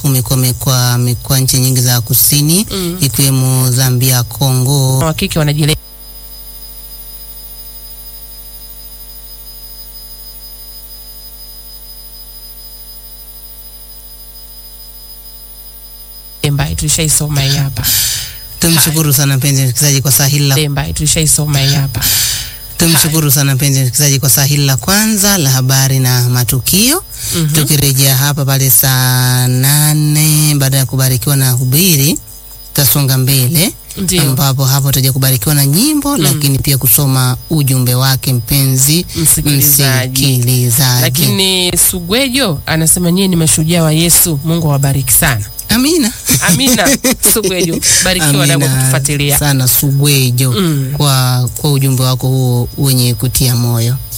sumu kwa, kwa, kwa nchi nyingi za kusini Mm. ikiwemo Zambia, Kongo. wa kike wanajile Demba tulishaisoma hii hapa. Tumshukuru sana mpenzi msikilizaji kwa saa hili la Demba tulishaisoma hii hapa. tumshukuru sana mpenzi msikilizaji kwa saa hili la kwanza la habari na matukio. Mhm. Tukirejea hapa pale saa nane baada ya kubarikiwa na hubiri, tutasonga mbele Ndio. ambapo hapo tutaja kubarikiwa na nyimbo lakini pia kusoma ujumbe wake mpenzi Msikilizaji. msikilizaji. Lakini Sugwejo anasema nyie ni mashujaa wa Yesu. Mungu awabariki sana. Amina. Amina. Sugwejo, barikiwa na kwa Amina kutufuatilia. sana Sugwejo Mm. kwa, kwa ujumbe wako huo wenye kutia moyo.